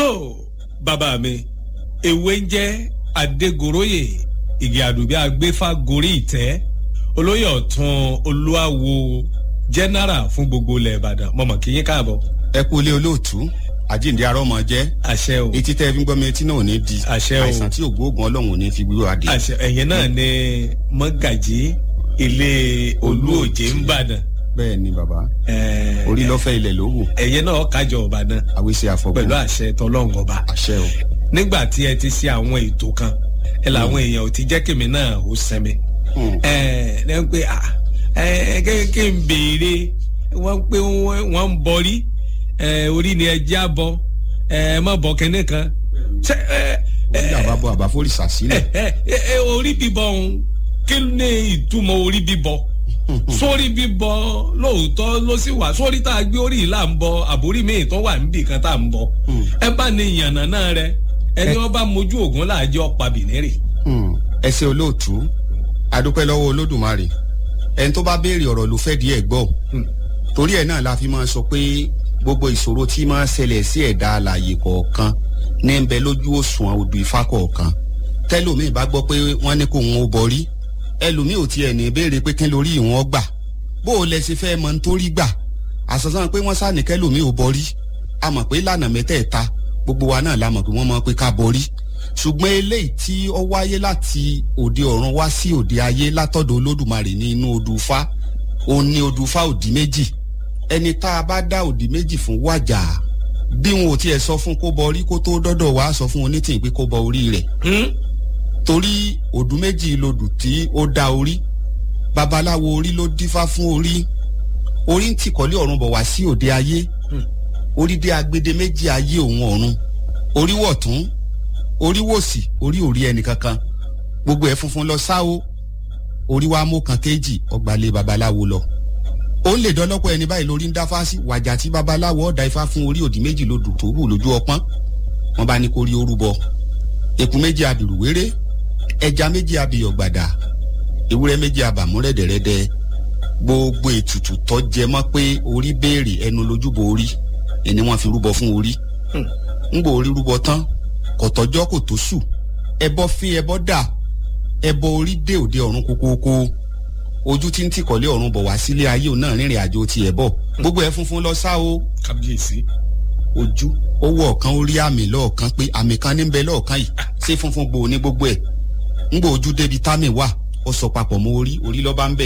so bàbá mi ewé ń jẹ́ adégoróyè ìgè àdùbí agbéfà gorí ìtẹ́ olóyè ọ̀tún olúwawo jẹ́nẹ́rà fún gbogbo ilẹ̀ ìbàdàn mọ̀mọ́ kí yín káàbọ̀. ẹ kú ilé olóòtú àjíǹde arọ́ ọmọ jẹ́ àṣẹ o etí tẹ́ fi ń gbọ́ mi etí náà ò ní di Àṣẹ o. àìsàn tí ògbóògùn ọlọ́run ò ní fi wíwá adé. àṣẹ ẹ̀yin náà ni mọ́gàjí ilé olúòjé ń bàdàn bẹ́ẹ̀ ni bàbá Ẹ̀, orí lọ́fẹ́ ilẹ̀ ló wù ẹ̀yin náà kájọ ọ̀bàdàn àwíṣe àfọ̀gbọ́n pẹ̀lú àṣẹ tọlọ́ngọba àṣẹ o nígbà tí ẹ ti ṣe àwọn ètò kan ẹ làwọn èèyàn ò ti jẹ́ kèmí náà ó sẹ́mi Hmm. ẹ ẹ pé à ẹ kéèké ń béèrè wọ́n pé wọ́n ń bọrí ẹ orí ni ẹ já bọ ẹ má bọ kẹ́ne kan ṣe ẹ orí àbábọ̀ àbáfórìṣà sílẹ̀ ẹ ẹ ẹ orí bíbọ ọ̀hún kí ni ìtumọ̀ orí bíbọ sórí bíbọ lóòótọ́ ló sì wà sórí tá a gbé orí yìí là ń bọ àbórí míì tó wà níbì kan tá à ń bọ Hmm. ẹ bá ní ìyànnà náà rẹ ẹni wọn bá mojú ògùn láàjẹ ọ̀pá bìnírì. Hmm. ẹ ṣe olóòtú adúpẹ́ lọ́wọ́ olódùmarè ẹni tó bá béèrè ọ̀rọ̀ ló fẹ́ di ẹ̀ gbọ́ Hmm. torí ẹ̀ náà la fi máa sọ pé gbogbo ìṣòro tí máa ń ṣẹlẹ̀ sí ẹ̀dá alààyè kọ̀ọ̀kan ní ń bẹ lójú òṣùwọ̀n odù ifá kọ̀ọ̀kan tẹ́lòmíì bá gbọ́ pé wọ́n ní kó wọn ó borí ẹlòmíì ò tiẹ̀ ní béèrè pé kí lórí ìwọ̀n gbà bó o lẹ ṣe fẹ́ mọ nítorí gbà àṣàṣàn pé wọ́n sáà ní kẹ́lòmíì ò borí a mọ̀ pé lànà mẹ́tẹ̀ẹ̀ta gbogbo wa náà la mọ̀ pé wọ́n mọ̀ pé ká borí ṣùgbọ́n eléyìí tí ó wáyé láti òde ọ̀run wá sí òde ayé látọ̀dọ̀ olódùmarè ní inú odù Ifá òun ní odù Ifá òdì méjì ẹni tá a bá dá òdì méjì fún wájà bí wọn ò tiẹ̀ sọ fún kó bọ orí kó tó dọ́dọ̀ wá sọ fún onítìyìn pé kó bọ orí rẹ̀ torí òdù méjì lodù tí ó dá orí babaláwo orí ló dífá fún orí orí ń tìkọ́lé ọ̀run bọ̀ wá sí òde ayé orí dé agbede méjì ayé òun ọ̀run orí wọ̀tún orí wòsì orí òrí ẹnì kankan gbogbo ẹ̀ funfun lọ sáwó orí wa mú kan kéjì ọgbàlẹ̀ babaláwo lọ ó lè dọ́lọ́pọ̀ ẹni báyìí lórí ń dá fásí wàjà tí babaláwo ọ̀dà ifá fún orí òdì méjì lodù tó hù lójú ọpọ́n wọn bá ní kó rí orúbọ eku méjì abìrù wéré ẹja méjì abìyọ̀ gbàdà ewúrẹ́ méjì abàmú rẹ̀dẹ̀rẹ̀dẹ̀ gbogbo ètùtù tó jẹ mọ́ pé orí béèrè ẹnu lójúbọ orí ẹni wọ́n fi rúbọ fún orí ń gbọ́ orí rúbọ tán kọ̀tọ́jọ́ kò tó sù ẹbọ fi ẹbọ dà ẹbọ orí dé òde ọ̀run kókóókó ojú tí ń tìkọ̀lé ọ̀run bọ̀ wá sílé ayé òun náà rìnrìn àjò tiẹ̀ bọ̀ gbogbo ẹ̀ funfun lọ sá o kábíyèsí. ojú ó wọ ọ̀kan ó rí àmì lọ́ọ̀kan pé àmì kan ní ń bẹ lọ́ọ̀kan yìí ṣé funfun gbòó ní gbogbo ẹ̀ ń gbọ́ ojú débi támì wà ó sọ papọ̀ mọ́ orí orí lọ́ba ń bẹ̀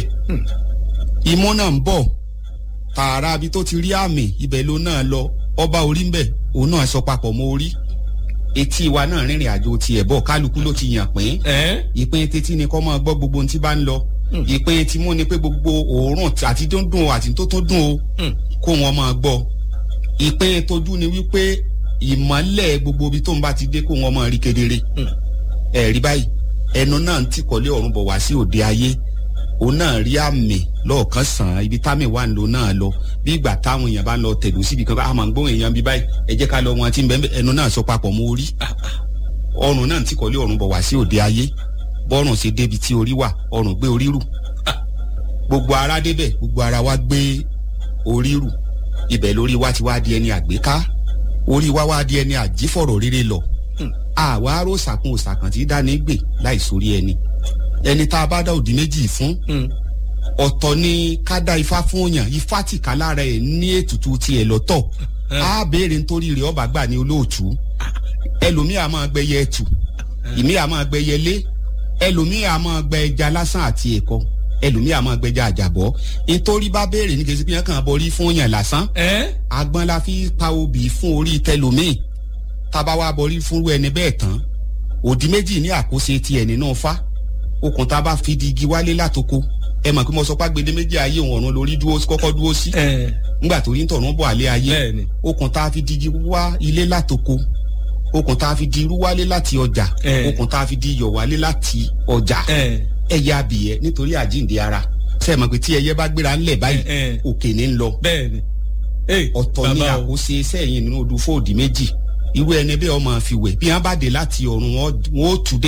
imú náà ń bọ̀ tààrà abi tó ti rí àmì ibẹ̀ ló náà lọ ọba orí ń bẹ̀ òun náà sọ papọ̀ mọ́ orí etí wa náà rìnrìn àjò tiẹ̀ bọ̀ kálukú ló ti yàn pín ẹ ìpín títí ni kọ́ máa gbọ́ gbogbo ohun tí bá ń lọ ìpín tí mú ni pé gbogbo òórùn àti dúndùn o àti tó tó dùn o kó wọn máa gbọ́ ìpín tójú ni wípé ìmọ́lẹ̀ gbogbo ibi tó ń bá ti dé kó wọn máa rí kedere ẹ̀rí báyìí ẹnu náà ń tìkọ́lé ọ̀run bọ̀ wá sí òde ayé òun náà rí àmì lọ́ọ̀kan sàn án ibi támì wà ń lò náà lọ bí ìgbà táwọn èèyàn bá ń lọ tẹ̀dó síbi kan a máa ń gbóhùn èèyàn bí báyìí ẹ jẹ́ ká lọ wọn tí ń bẹ́ẹ̀ ẹnu náà sọ papọ̀ mọ́ orí ọrùn náà ń tìkọ́lé ọ̀run bọ̀ wá sí òde ayé bọ́rùn ṣe débi tí orí wà ọrùn gbé orí rù gbogbo ara débẹ̀ gbogbo ara wa gbé orí rù ibẹ̀ lórí wa ti wá di ẹni àgbéká orí wa wá di ẹni àjífọ̀rọ̀ rere lọ àwa aró sàkún òsàkàn tí dání gbè láì sórí ẹni ẹni tá a bá dá òdì méjì fún ọ̀tọ̀ ni ká dá ifá fún yàn ifá tìka lára ẹ̀ ní ètùtù tiẹ̀ lọ́tọ̀ á béèrè nítorí rẹ̀ ọba gbà ní olóòtú ẹlòmíà máa gbẹyẹ ẹtù ìmíà máa gbẹyẹ lé ẹlòmíà máa gbẹ ẹja lásán àti ẹ̀kọ ẹlòmíà máa gbẹja àjàbọ́ nítorí bá béèrè ní kejì pínyàn kan borí fún yàn lásán ẹ agbọ́n la fi pa obì fún orí tẹlòmíì tába wa borí fúnrú ẹni bẹ́ẹ̀ tán òdì méjì ní àkóso tiẹ̀ nínú fa okùn tá a bá fi di igi wálé látoko ẹ mọ̀ pé mo sọ pé agbede méjì ayé òun ọ̀run lórí dúró kọ́kọ́ dúró sí ẹ ńgbà tó rí ń tọ̀run bọ̀ àlẹ́ ayé bẹ́ẹ̀ni okùn tá a fi di igi wá ilé látoko okùn tá a fi di irú wálé láti ọjà Eh. okùn tá a fi di iyọ̀ wálé láti ọjà ẹ ẹyẹ abìyẹ nítorí àjíǹde ara ṣe é mọ̀ pé tí ẹyẹ bá gbéra ńlẹ̀ báyìí ẹ ẹ òkè ní ń lọ bẹ́ẹ̀ni. ẹ ọ̀tọ̀ ní bàbá o. àkóso iṣẹ́ yìí nínú odò fóòdì méjì irú ẹni bẹ́ẹ̀ ọmọ fi wẹ̀ bí wọ́n bá dé láti ọ̀run wọn ó tù dé